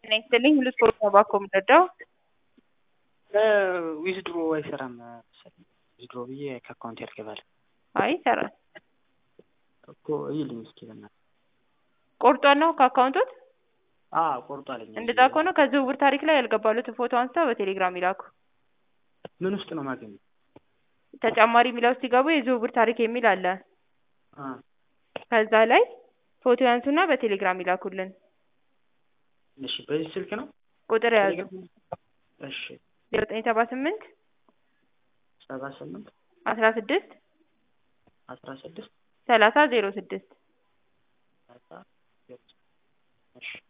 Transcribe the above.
ጤና ይስጥልኝ ሁሉ ስፖርት ነው ባኮ የምንረዳው ዊዝድሮ አይሰራም መሰለኝ ዊዝድሮ ብዬ ከአካውንት ያልገባል አይ ይሰራል እኮ ይልኝ እስኪ በእናትህ ቆርጧል ነው ከአካውንቶት አዎ ቆርጧልኝ እንደዛ ከሆነ ከዝውውር ታሪክ ላይ ያልገባሉትን ፎቶ አንስተው በቴሌግራም ይላኩ ምን ውስጥ ነው ማገኘው ተጨማሪ የሚለው ውስጥ ሲገቡ የዝውውር ታሪክ የሚል አለ አ ከዛ ላይ ፎቶ ያንሱና በቴሌግራም ይላኩልን እሺ በዚህ ስልክ ነው ቁጥር ያዙ እሺ ዜሮ ዘጠኝ ሰባ ስምንት ሰባ ስምንት አስራ ስድስት አስራ ስድስት ሰላሳ ዜሮ ስድስት ሰላሳ ዜሮ ስድስት እሺ